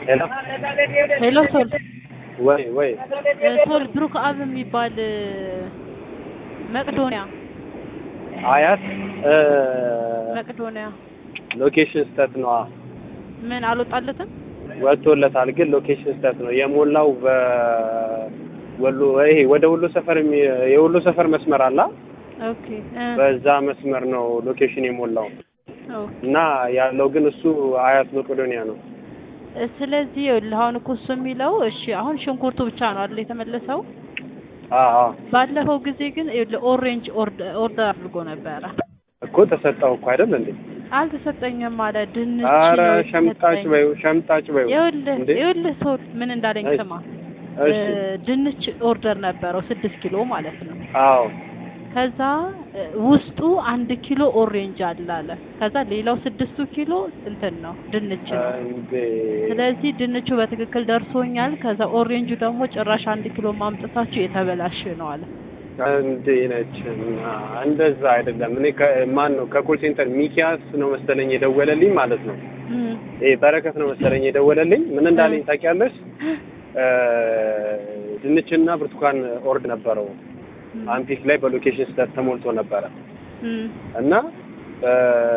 ሄሎ ሄሎ ሶል ወይ ወይ እ ሶል ብሩክ አብ የሚባል እ መቅዶኒያ አያት እ መቅዶኒያ ሎኬሽን ስተት ነው ምን አልወጣለትም? ወጥቶለታል፣ ግን ሎኬሽን ስተት ነው የሞላው በወሎ ይሄ ወደ ወሎ ሰፈር የሚ- የወሎ ሰፈር መስመር አላ ኦኬ እ በዛ መስመር ነው ሎኬሽን የሞላው ኦ እና ያለው ግን እሱ አያት መቄዶንያ ነው። እ ስለዚህ ይኸውልህ አሁን እኮ እሱ የሚለው እሺ አሁን ሽንኩርቱ ብቻ ነው አይደል የተመለሰው? አዎ አዎ ባለፈው ጊዜ ግን ይኸውልህ ኦሬንጅ ኦርደር ኦርደር አድርጎ ነበረ። እኮ ተሰጠው እኮ አይደል እንዴ? አልተሰጠኝም አለ ድንች አረ ነው ሸምጣጭ የተሰጠኝ። በይው ሸምጣጭ በይው ይኸውልህ እንዴ? ይኸውልህ ሰው ምን እንዳለኝ እሺ፣ ስማ እሺ እ ድንች ኦርደር ነበረው ስድስት ኪሎ ማለት ነው። አዎ ከዛ እ ውስጡ አንድ ኪሎ ኦሬንጅ አለ አለ። ከዛ ሌላው ስድስቱ ኪሎ እንትን ነው ድንች ነው። እንዴ ስለዚህ ድንቹ በትክክል ደርሶኛል። ከዛ ኦሬንጁ ደግሞ ጭራሽ አንድ ኪሎ ማምጣታችሁ የተበላሸ ነው አለ። እንዴ ነች እና እንደዛ አይደለም። እኔ ማን ነው ከኮል ሴንተር ሚኪያስ ነው መሰለኝ የደወለልኝ ማለት ነው። እም ይሄ በረከት ነው መሰለኝ የደወለልኝ። ምን እንዳለኝ ታውቂያለሽ? እ ድንችና ብርቱካን ኦርድ ነበረው እም አምፒክ ላይ በሎኬሽን ስህተት ተሞልቶ ነበረ እም እና እ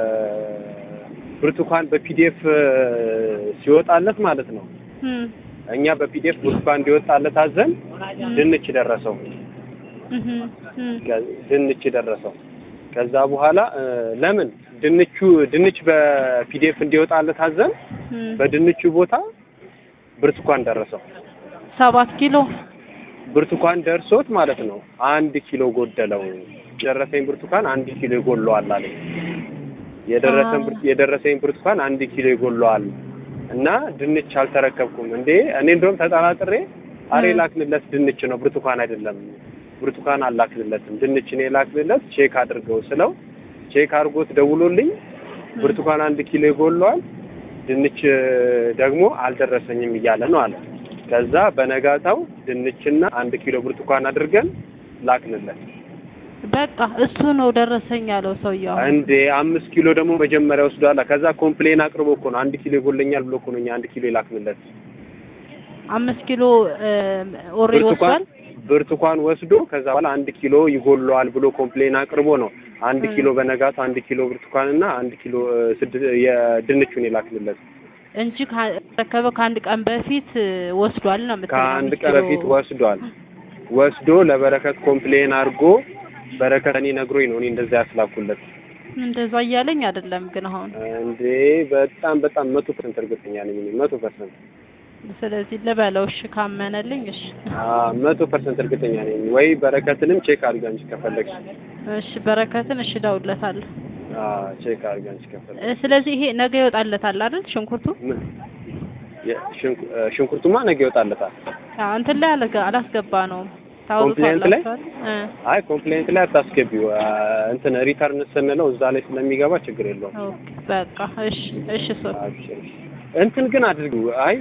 ብርቱካን በፒዲኤፍ ሲወጣለት ማለት ነው እም እኛ በፒዲኤፍ ብርቱካን እንዲወጣለት አዘን ድንች ደረሰው እም እም ድንች ደረሰው። ከዛ በኋላ እ ለምን ድንቹ ድንች በፒዲኤፍ እንዲወጣለት አዘን እም በድንቹ ቦታ ብርቱካን ደረሰው። ሰባት ኪሎ ብርቱካን ደርሶት ማለት ነው አንድ ኪሎ ጎደለው። የደረሰኝ ብርቱካን አንድ ኪሎ ይጎለዋል አለኝ። የደረሰን አ- ብር- የደረሰኝ ብርቱካን አንድ ኪሎ ይጎለዋል እና ድንች አልተረከብኩም እንዴ እኔ እንደውም ተጠራጥሬ አሬ እ። ላክንለት ድንች ነው ብርቱካን አይደለም ብርቱካን አላክንለትም ድንች ነው የላክንለት ቼክ አድርገው ስለው ቼክ አድርጎት ደውሎልኝ ብርቱካን አንድ ኪሎ ይጎለዋል ድንች ደግሞ አልደረሰኝም እያለ ነው አለ ከዛ በነጋታው ድንችና አንድ ኪሎ ብርቱካን አድርገን ላክንለት በቃ እሱ ነው ደረሰኝ ያለው ሰውየው። እንዴ አምስት ኪሎ ደግሞ መጀመሪያ ወስዷል። ከዛ ኮምፕሌን አቅርቦ እኮ ነው አንድ ኪሎ ይጎለኛል ብሎ እኮ ነው እኛ አንድ ኪሎ ይላክንለት። አምስት ኪሎ ኦሬንጅ ብርቱካን ወስዷል። ብርቱካን ወስዶ ከዛ በኋላ አንድ ኪሎ ይጎለዋል ብሎ ኮምፕሌን አቅርቦ ነው አንድ እ። ኪሎ በነጋቱ አንድ ኪሎ ብርቱካንና አንድ ኪሎ እ፣ ስድ የድንቹን ይላክንለት። እንጂ ከተረከበ ከአንድ ቀን በፊት እ፣ ወስዷል ነው የምትለው። ከአንድ አምስት ቀን ኪሎ በፊት ወስዷል። ወስዶ ለበረከት ኮምፕሌን አድርጎ በረከት እኔ ነግሮኝ ነው እኔ እንደዛ ያስላኩለት። እንደዛ እያለኝ አይደለም ግን አሁን እንዴ በጣም በጣም መቶ ፐርሰንት እርግጠኛ ነኝ እኔ መቶ ፐርሰንት ስለዚህ ልበለው እሺ ካመነልኝ እሺ መቶ ፐርሰንት እርግጠኛ ነኝ። ወይ በረከትንም ቼክ አድርጋ እንጂ ከፈለግሽ እሺ በረከትን እሺ እደውልለታለሁ አዎ ቼክ አድርጋ እንጂ ከፈለግሽ እ፣ ስለዚህ ይሄ ነገ ይወጣለታል አይደል ሽንኩርቱ ምን የ- ሽንኩ- እ፣ ሽንኩርቱማ ነገ ይወጣለታል። አዎ እንትን ላይ አልገ- አላስገባ ነው ኮምፕሌንት ላይ? እ አይ ኮምፕሌንት ላይ አታስገቢው። አ፣ እንትን ሪተርን ስንለው እዛ ላይ ስለሚገባ ችግር የለውም። ኦኬ በቃ እሺ እሺ ሶ አብሽር። እንትን ግን አድርጊው። አይ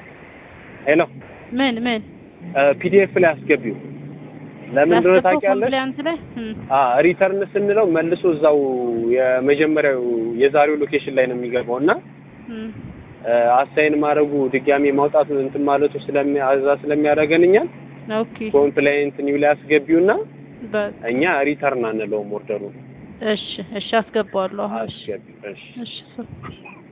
ሄሎ ምን ምን ፒዲኤፍ ላይ አስገቢው። ለምን እንደሆነ ያስገባው ታውቂያለሽ? ኮምፕሌንት ላይ እም፣ አ ሪተርን ስንለው መልሶ እዛው የመጀመሪያው የዛሬው ሎኬሽን ላይ ነው የሚገባው እና እም፣ አሳይን ማድረጉ ድጋሜ ማውጣቱ እንትን ማለቱ ስለሚያዛ ስለሚያደርገን እኛን ኦኬ ኮምፕሌንት ኒው ላይ አስገቢውና በቃ እኛ ሪተርን አንለውም ኦርደሩ እሺ እሺ አስገባዋለሁ አሁን እሺ አስገቢ እሺ እሺ ሶ